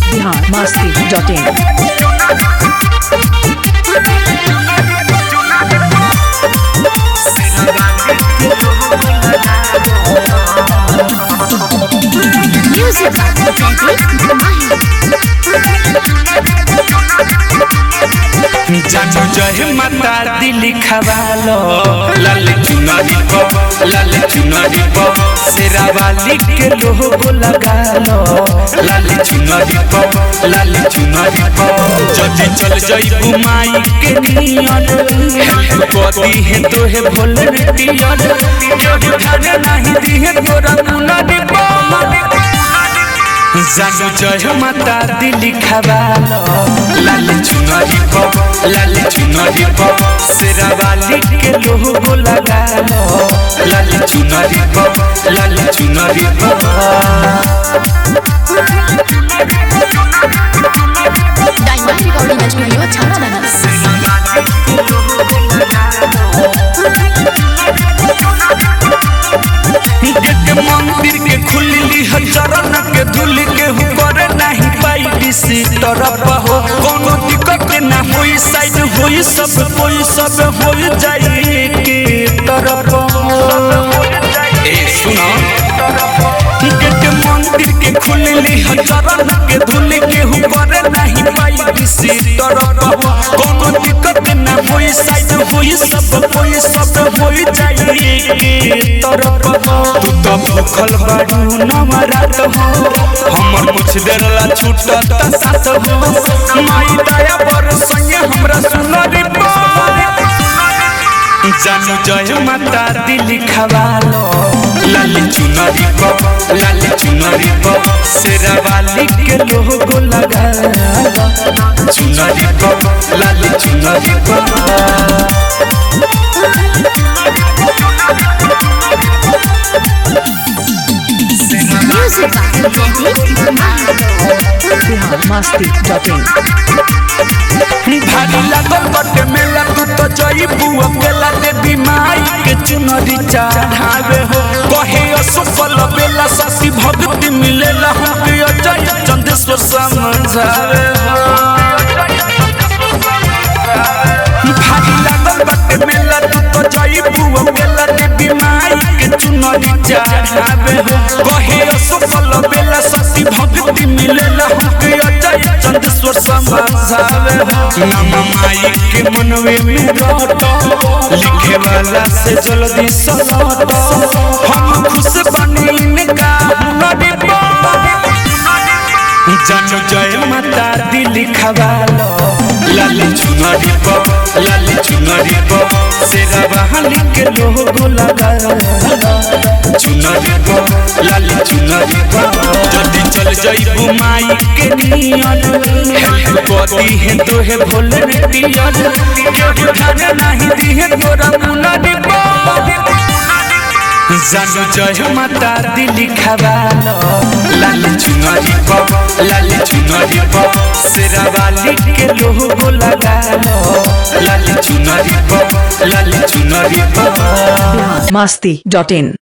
Bihar Masti dot in Music by Pradeep Mahi. जानू जय माता दिल खवालो लाल चुनरी को लाल चुनरी को शेरा वाली के लोगो लगा लो लाल चुनरी को लाल चुनरी को जल्दी चल जाई बुमाई के नियन हेल्प कोती है तो है भोले पियन जो खाने नहीं दी है तोरा मुनरी को जानू जय माता दिल खवालो लाल चुनरी को लाल चुनरी को शेरा वाली के लोगो लगा लो लाल चुनरी को लाल चुनरी को Diamond Recording Studio, Chhapra gate मंदिर के खुलली ह चरण के धूल के ऊपर नहीं पाई सी तरफ हो कोनो दिक्कत ना होई साइड होई सब कोई सब हो जाई के तरफ ए सुनो गेट मंदिर के खुलली ह चरण के धूल के ऊपर नहीं पाई सी तरफ हो कोनो दिक्कत ना होई साइड होई सब कोई सब हो जाई के तरफ तू तो भूखल बाड़ू नवरात हो हमर कुछ देर ला छूटत साथ हो माई दया पर संगे हमरा सुनरी जानू जय माता दिल खवालो लाल चुनरी को लाल चुनरी को शेरा वाली के लोगो लगा लो। चुनरी को लाल चुनरी को Music by Pradeep Mahi. Bihar Masti dot in भारी लागल बटे मेला तू तो जई बुआ केला दे बीमाई के चुनरी चढ़ावे हो कहे असफल बेला ससी भक्ति मिलेला हम के अजय चंदेश्वर समझावे हो भारी लागल बटे मेला तू तो जई बुआ केला दे बीमाई के चुनरी चढ़ावे हो कहे असफल बेला ससी भक्ति मिलेला हम के अजय चंदेश्वर समझावे हो नाम माई के मनवे में रटो लिखे वाला से जल्दी सलटो हम खुश बनी इनका हुनरी जानू जय माता दिल खवालो लाल चुनरी को लाल चुनरी को शेरा बहाली के लोगो लगा लो। चुनरी को लाल चुनरी को जल्दी चल जाई बुमाई के नियन हेल्प कोती है तो है भोले पियन जो खाने नहीं दी है तोरा मुनरी जानू जय माता दिल खवालो लाल चुनरी को लाल चुनरी को शेरा वाली के लोगो लगा लो लाल चुनरी को लाल चुनरी को बिहार मस्ती डॉट इन